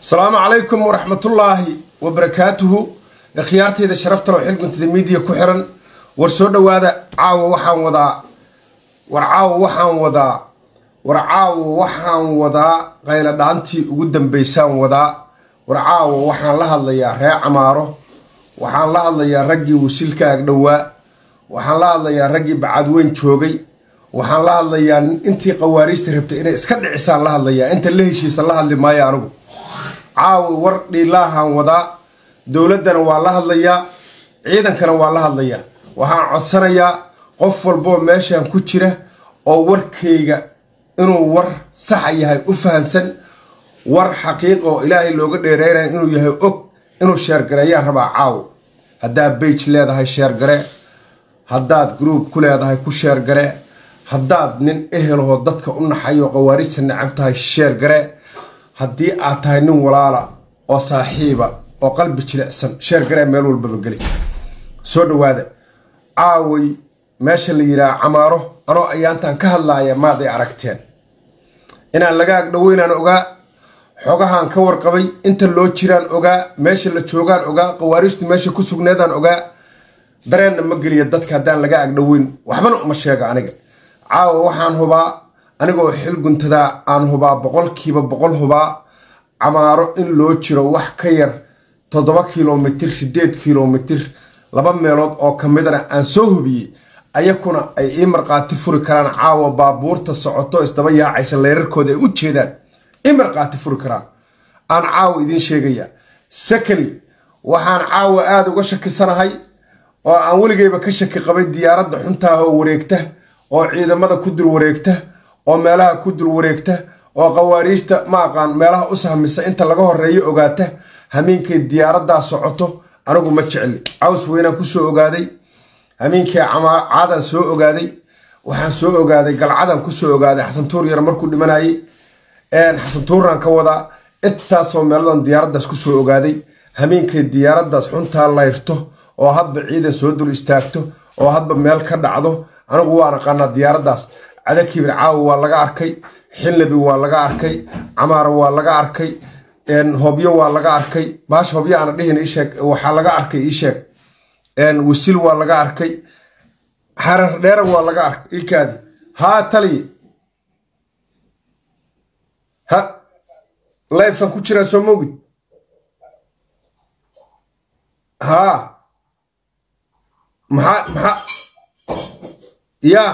asalaamu calaykum waraxmatullaahi wabarakaatuhu khiyaarteyda sharaftaloo xilguntada miidiya ku xiran war soo dhowaada caawa waxaan wadaa war caawa waxaan wadaa war caawa waxaan wadaa qaylo dhaantii ugu dambaysaan wadaa war caawa waxaan la hadlayaa ree camaaro waxaan la hadlayaa raggii wasiilka agdhowaa waxaan la hadlayaa raggii bacadweyn joogay waxaan la hadlayaa intii qawaariista rabtay inay iska dhicisaan la hadlayaa inta la heshiisa la hadli maayo anigu caawi war dhiilaahaan wadaa dowladdana waa la hadlayaa ciidankana waa la hadlayaa waxaan codsanayaa qof walboo meeshan ku jira oo warkayga inuu war saxa yahay u fahansan war xaqiiq oo ilaahay looga dheereynaya inuu yahay og inuu sheergareeyaan rabaa caawo haddaad bage leedahay sheergare haddaad group ku leedahay ku sheergare haddaad nin ehelahoo dadka u naxayo qawaarijta necab tahay sheergare haddii aad tahay nin walaala oo saaxiiba oo qalbi jilicsan sheergaree meel walbaba geli soo dhowaada caaway meesha la yidhaha camaaro anoo ayaantan ka hadlaaya maad ay aragteen inaan laga agdhoweynaan ogaa xogahaan ka warqabay inta loo jiraan ogaa meesha la joogaan ogaa qawaariijtu meesha ku sugneedaan ogaa dareenna ma geliya dadka haddaan laga agdhoweyn waxbana uma sheega aniga caawa waxaan hubaa anigoo xil guntadaa aan hubaa boqolkiiba boqol hubaa camaaro in loo jiro wax ka yar toddoba kilomitir siddeed kilomitir laba meelood oo ka midana aan soo hubiyey ayakuna ay ii markhaati furi karaan caawa baabuurta socoto isdaba yaacaysa leerarkooda ay u jeedaan ii markhaati furi karaan aan caawa idiin sheegayaa secondly waxaan caawa aada uga shakisanahay oo aan weligayba ka shaki qabay diyaaradda xuntaahoo wareegta oo ciidamada ku dul wareegta oo meelaha ku dul wareegta oo qawaariijta ma aqaan meelaha u sahmisa inta laga horeeyo ogaata hamiinkay diyaaraddaa socoto anigu ma jecli caws weynaan kusoo ogaaday hamiinkay caadan soo ogaaday waxaan soo ogaaday galcadan kusoo ogaaday xasantuur yar markuu dhimanayay xasantuuraan ka wadaa intaasoo meeladan diyaaraddaas kusoo ogaaday hamiinkay diyaaraddaas xuntaa layrto oo hadba ciidan soo dul istaagto oo hadba meel ka dhacdo anigu waan aqaanaa diyaaraddaas cadakibir caawa waa laga arkay xilnabi waa laga arkay camaaro waa laga arkay hobyo waa laga arkay baasha hobyo aana dhihin isheeg waxaa laga arkay iisheeg wasil waa laga arkay xarar dheera waa laga arkay ikaadi haa taliye ha layfan ku jiraa soo mogid haa maxaa maxaa yaa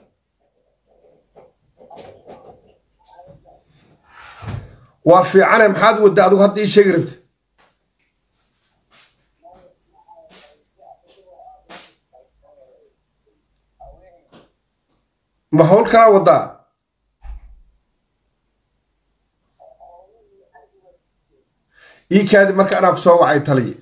waa fiicane maxaad wadda adigu hadda ii sheegi rabta ma hawl kalaa waddaa ii kaadi marka anaa ku soo wacay taliye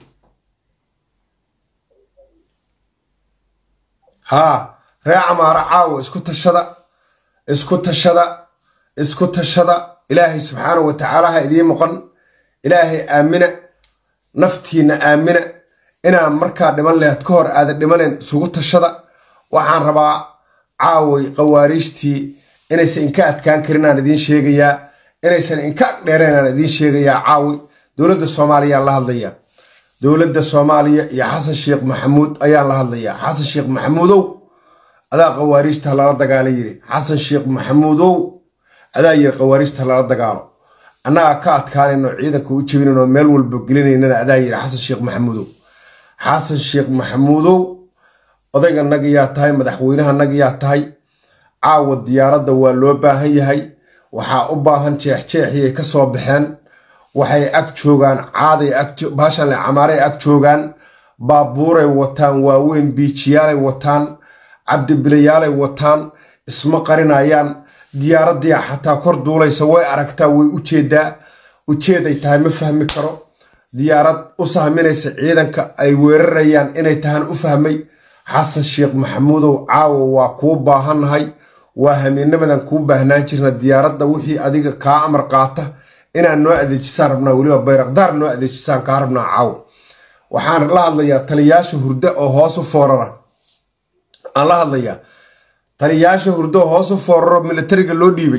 haa ree camaaro caawo isku tashada isku tashada isku tashada ilaahay subxaanahu wa tacaala ha idiin moqon ilaahay aamina naftiinna aamina inaan markaa dhiman lehed ka hor aada dhimanen isugu tashada waxaan rabaa caaway qawaariijtii inaysan inka adkaan karin aan idiin sheegayaa inaysan inka agdheereen aan idiin sheegayaa caawi dowladda soomaaliyaan la hadlayaa dowladda soomaaliya iyo xasan sheekh maxamuud ayaan la hadlayaa xasan sheekh maxamuudow adaa qawaariijta lala dagaala yiri xasan sheekh maxamuudow adaa yiri qawaariijta lala dagaalo annagaa ka adkaanayno ciidanka u jebinayno meel walba gelinaynana adaa yiri xasan sheekh maxamuudow xasan sheekh maxamuudow odayga naga yaa tahay madaxweynaha naga yaa tahay caawa diyaaradda waa loo baahan yahay waxaa u baahan jeexjeexiyay ka soo baxeen waxay ag joogaan caaday baashanle camaaray ag joogaan baabuuray wataan waaweyn biijiyaalay wataan cabdibilayaalay wataan isma qarinayaan diyaaraddii xataa kor duulaysa way aragtaa way ujeedaa ujeeday tahay ma fahmi karo diyaarad u sahminaysa ciidanka ay weerarayaan inay tahaan u fahmay xasan sheekh maxamuudow caawa waa kuu baahannahay waa hamiinamadan kuu baahnaan jirna diyaaradda wixii adiga kaa amar qaata inaan noo adeejisaan rabnaa weliba bayraqdaar noo adeejisaan kaa rabnaa caawa waxaan la hadlayaa taliyaasha hurdo oo hoosu foorara aan la hadlayaa taliyaasha hurdo hoosu fooraro militariga loo dhiibay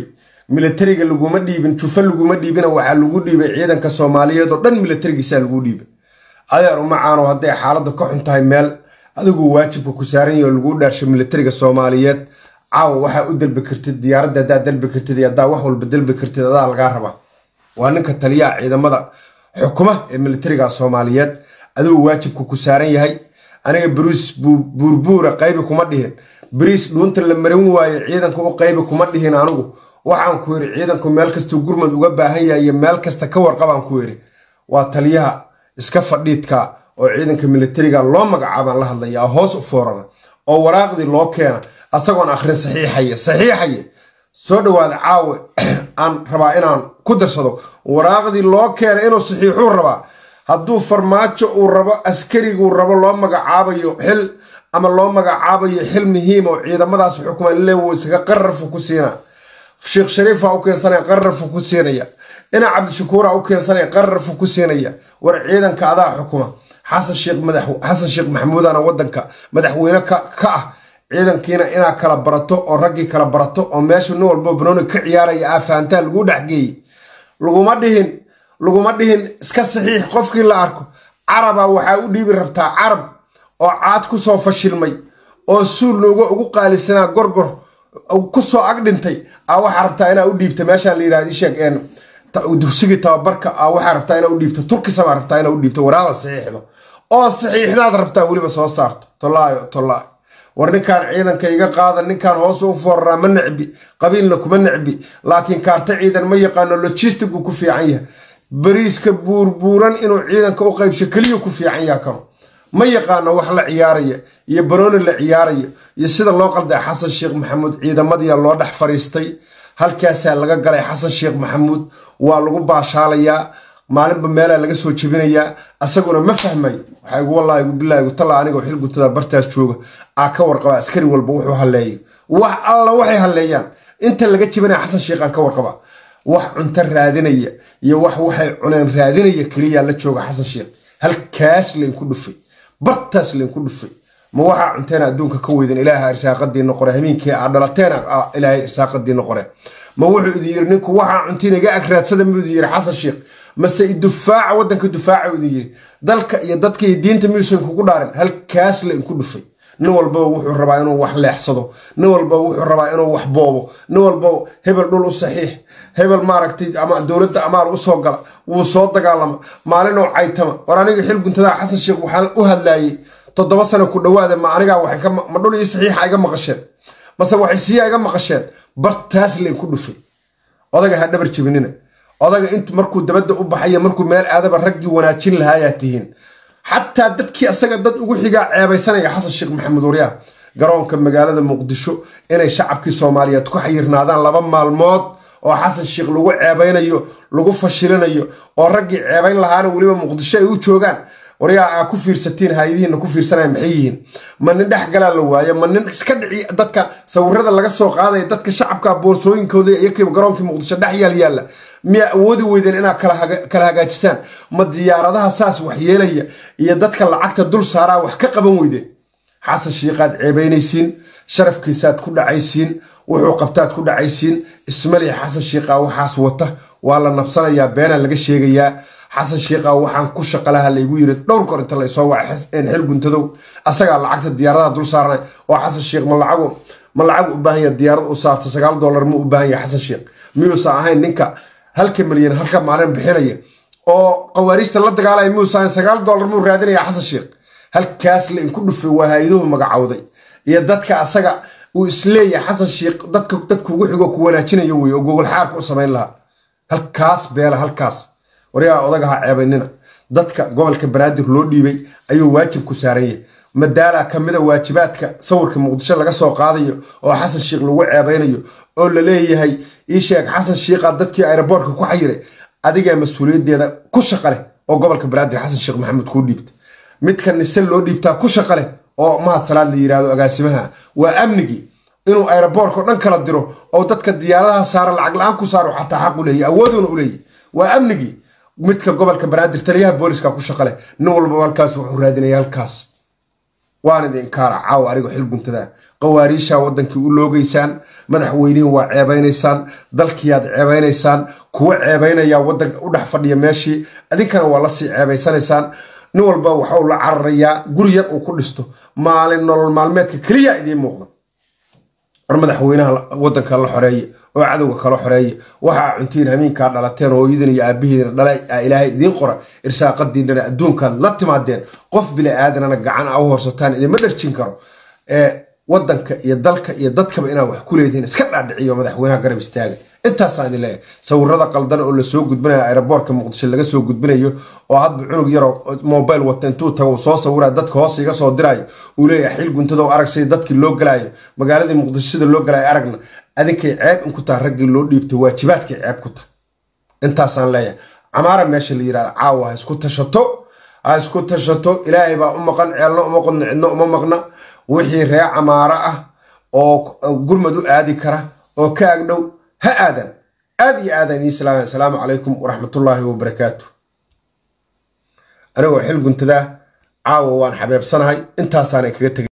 militariga laguma dhiibin jufa laguma dhiibina waxaa lagu dhiibay ciidanka soomaaliyeed oo dhan militarigiisaa lagu dhiibay adeer umacaano hadday xaaladdu ka xun tahay meel adigu waajibka ku saaran yahi oo laguu dhaarsho militariga soomaaliyeed caawa waxaa u dalbi kartid diyaaradda haddaad dalbi kartid iyo haddaa wax walba dalbi kartid adaa lagaa rabaa waa ninka taliyaha ciidamada xukuma ee militariga soomaaliyeed adigu waajibka ku saaran yahay aniga bariis buurbuura qaybi kuma dhihin bariis dhuunta la marin waaye ciidanka u qaybi kuma dhihin anigu waxaan ku yidhi ciidanku meel kastuu gurmad uga baahan yahay iyo meel kasta ka warqabaan ku yidhi waa taliyaha iska fadhiidka oo ciidanka militariga loo magacaabaan la hadlaya hoos u foorara oo waraaqdii loo keena asagoon akhrin saxiixaye saxiixaye soo dhawaada caawe aan rabaa inaan ku darsado waraaqdii loo keena inuu saxiixuu rabaa hadduu farmaajo uu rabo askariguu rabo loo magacaabayo xil ama loo magacaabayo xil muhiim oo ciidamadaas xukuman leewo isaga qararfu ku siina sheekh shariifa u keensanaya qararfu ku siinaya ina cabdishakuura u keensanaya qararfu ku siinaya war ciidanka adaa xukuma xasan sheekh madax xasan sheekh maxamuudana wadanka madaxweyne ka ah ciidankiina inaa kala barato oo raggii kala barato oo meesha nin walbo banooni ka ciyaaraya aa fahantaa lagu dhexgeeyey laguma dhihin laguma dhihin iska saxiix qofkii la arko caraba waxaa u dhiibi rabtaa carab oo caad ku soo fashilmay oo suulnauga ugu qaalisanaa gorgor ku soo ag dhintay a waxaa rabtaa inaa u dhiibta meeshaa la yirahda isheeg dugsigii tababarka a waxaa rabtaa inaa u dhiibta turkisabaa rabtaa inaa u dhiibto waraada saxiixdo oo saxiixdaad rabtaa weliba soo saarto tolaayo tolaayo war ninkaan ciidanka iga qaada ninkaan hoos u fooraraa ma necbi qabiilna kuma necbi laakiin kaarta ciidan ma yaqaano logistigu ku fiican yahay bariiska buurbuuran inuu ciidanka u qaybsho keliya ku fiican yaha kano ma yaqaano wax la ciyaaraya iyo banooni la ciyaaraya iyo sida loo qalday xasan sheekh maxamuud ciidamadiia loo dhex fariistay halkaasaa laga galay xasan sheekh maxamuud waa lagu baashaalayaa maalinba meelaa laga soo jebinayaa asaguna ma fahmayo waxaa igu wallaahi bilaahi talla anigoo xil guntada bartaas jooga aa ka warqaba askari walba wuxuu halleeyo wax alla waxay halleeyaan inta laga jebinaya xasan sheekhaan ka warqaba wax cunto raadinaya iyo wax waxay cuneen raadinaya keliyaa la jooga xasan sheekh halkaas laynku dhufay bartaas laynku dhufay ma waxaa cunteena adduunka ka weydan ilaaha irsaaqadiina qore hamiinkii aa dhalateena ilaahay irsaaqadiina qore ma wuxuu idin yiri ninku waxaa cuntiin iga agraadsada muu idin yiri xasan sheekh mase idufaaca waddanka dufaaca idin yiri dalka iyo dadka iyo diinta miyuusan kugu dhaarin halkaas laynku dhufay nin walbaba wuxuu rabaa inuu wax leexsado nin walbaba wuxuu rabaa inuu wax boobo nin walbaba hebel dhul u saxiix hebel maaragtay ama dowladda amaal u soo gala wuu soo dagaalama maalinoo caytama war aniga xil guntadaa xasan sheekh waxaan u hadlaayey toddoba sano ku dhowaada ma anigaa waxay ma dhul iyo saxiixa iga maqasheen mase waxay siiya iga maqasheen bartaas laynku dhufay odaga ha dhabar jebinina odaga intu markuu dabadda u baxaya markuu meel aadaba raggii wanaajin lahaayaa tihiin xataa dadkii asaga dad ugu xigaa ceebaysanaya xasan sheekh maxamuud waryaa garoonka magaalada muqdisho inay shacabkii soomaaliyeed ku xayirnaadaan laba maalmood oo xasan sheekh lagu ceebaynayo lagu fashilinayo oo raggii ceebayn lahaana weliba muqdisho ay u joogaan waryaa aa ku fiirsatiin hayadihiina ku fiirsanaya maxay yihiin ma nin dhex galaa la waayo ma nin iska dhici dadka sawirada laga soo qaadaya dadka shacabka boorsooyinkooda iyokiiba garoonkii muqdisho dhex yaal yaalla miyaa awoodi weydeen inaad kala hagaajisaan ma diyaaradaha saas waxyeelaya iyo dadka lacagta dul saaraa wax ka qaban weydeen xasan shiikaad ceebaynaysiin sharafkiisaad ku dhacaysiin wuxuu qabtaad ku dhacaysiin ismali xasan shiikaa waxaas wata waa la nabsanayaa beenaa laga sheegayaa xasan shiikaa waxaan ku shaqalaha laygu yiri dhowr kor inta laysoo waca xil guntadow asagaa lacagta diyaaradaha dul saarnay oo xasan shiikh ma lacago ma lacag u baahan yaha diyaarad u saarta sagaal dollar ma u baahan yaha xasan shiikh miyuusan ahayn ninka halka milyan halka maalin bixinaya oo qawaariijta la dagaalaya miyuusan ahayn sagaal dollar muu raadinaya xasan shiikh halkaas la inku dhufay waa hay-aduhu magacowday iyo dadka asaga uu isleeyahay xasan shiikh dadka dadkuugu xigo ku wanaajinayo wey oo gogol xaarka u samayn lahaa halkaas beela halkaas waryaa odagaha ceebaynina dadka gobolka banaadir loo dhiibay ayuu waajib ku saaran yahay madaala ka mida waajibaadka sawirka muqdisho laga soo qaadayo oo xasan shiikh lagu ceebaynayo oo la leeyahay ii sheeg xasan shiikha dadkii aeroboortka ku xayiray adigaa mas-uuliyaddeeda ku shaqa leh oo gobolka banaadir xasan sheekh maxamuud kuu dhiibta midka nise loo dhiibtaa ku shaqa leh oo mahad salaad la yidhaahdo agaasimaha waa amnigii inuu aeroboorka o dhan kala diro oo dadka diyaaradaha saara lacag la-aan ku saaro xataa xaq u leeyahy awooduna u leeyahy waa amnigii midka gobolka banaadir taliyaha booliska ku shaqa leh nin walbaba halkaas wuxuu raadinaya halkaas waan idin kaara caawa anigo xil guntadaa qawaariishaa wadankii u loogeysaan madaxweynihin waa ceebeynaysaan dalkiyaad ceebeynaysaan kuwa ceebeynaya wadanka u dhex fadhiya meeshii adinkana waa lasii ceebaysanaysaan nin walba waxau la cararayaa guri yar uu ku dhisto maalin nolol maalmeedka keliya idiin muuqda war madaxweynaha wadanka la xoreeye oo cadowga kala xoreeye waxaa cuntiin hamiinkaa dhalateen hooyadin iyo aabihiina dhala ilaahay idiin qora irsaaqadiinana adduunkaad la timaadeen qof bili aadanana gacan a u horsataan idinma dharjin karo wadanka iyo dalka iyo dadkaba inaad wax ku leedihiin iska dhaadhiciyo madaxweynaha garab istaaga intaasaan idin leeyahay sawirada qaldan oo lasoo gudbinayo aeroboortka muqdisho laga soo gudbinayo oo hadba cunug yaroo mobile wata intuu tago soo sawira dadka hoos iga soo dirayo uu leeyahay xil guntado arag sida dadkii loo galaayo magaaladii muqdisho sida loo galaayo aragna adinkay ceeb in ku taha raggii loo dhiibtay waajibaadkay ceeb ku taha intaasaan leeyahay camaara meesha la yirahdo caawa ha isku tashato ha isku tashato ilaahay baa u maqan ceelna uma qodna cidno uma maqna wixii ree camaaro ah oo gurmad u aadi kara oo ka agdhow ha aadan aad iyo aadaan idiin salaamay asalaamu calaykum waraxmatullaahi wabarakaatu anigoo xil guntadaa caawa waan xabeebsanahay intaasaana kaga tegay